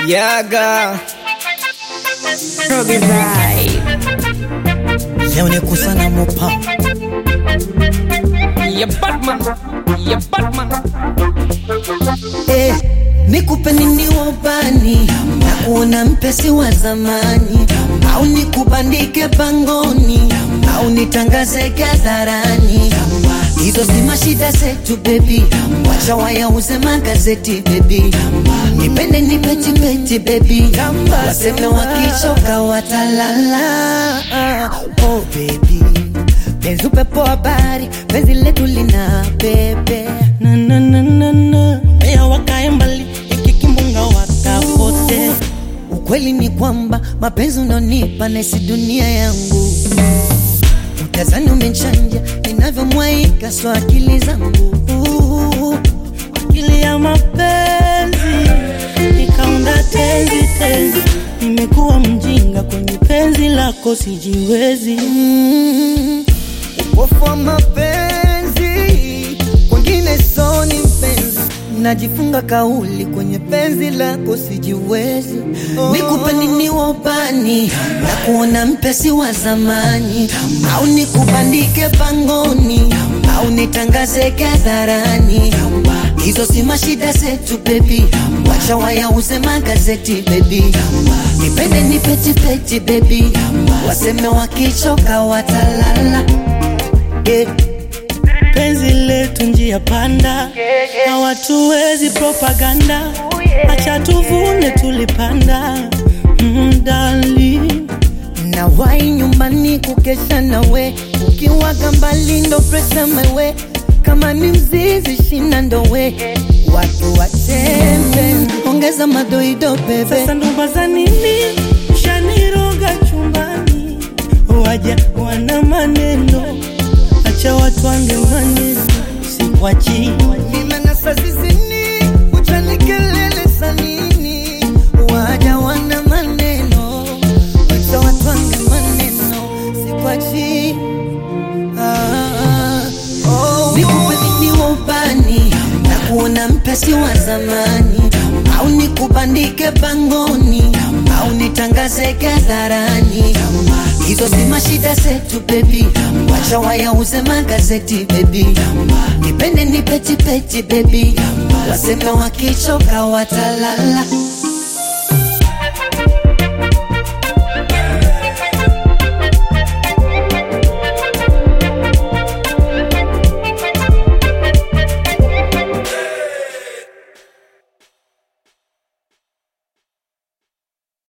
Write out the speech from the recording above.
Yaga Robbie Vibe. leo ni kusana mopa ya Batman ya Batman eh, nikupe nini wabani na kuona mpesi wa zamani au nikubandike pangoni au nitangaze hadharani hizo si mashida zetu bebi wacha wayauze magazeti bebi nipende nipetipeti bebi waseme wakichoka watalala oh bebi penzi upepo habari penzi letu lina pepe na na na na na Mbea wakae mbali ikikimbunga wakapote Ukweli ni kwamba mapenzi unonipa nesi dunia yangu, utazani umechanja ninavyomwaika so akili zangu akili ya mapenzi nikaunda tenzi tenzi nimekuwa mjinga kwenye penzi lako sijiwezi Mm, upofu wa mapenzi kwengine soni mpenzi najifunga kauli kwenye penzi lako sijiwezi nikupe nini wabani na kuona mpesi wa zamani au nikubandike pangoni au nitangaze hadharani hizo si mashida zetu bebi wacha wayauze magazeti bebi nipende nipetipeti bebi waseme wakichoka watalala yeah. penzi letu njia panda na watuwezi propaganda acha tuvune tulipanda mm, darling. na wai nyumbani kukesha nawe ukiwaga mbali ndo presa mewe kama ni mzizi shina ndowe watu watembe ongeza madoido bebe sasa ndoba za nini shaniroga chumbani waja wana maneno acha watu wange maneno sikwachi nimenasa zizini uchanikelele sanini waja wana maneno wacha watwange maneno sikwachi ah, oh, nikupe nini wa ubani na kuona mpesi wa zamani au nikubandike pangoni au nitangaze hadharani hizo si mashida zetu bebi wacha wayauze magazeti bebi nipende nipetipeti bebi waseme wakichoka watalala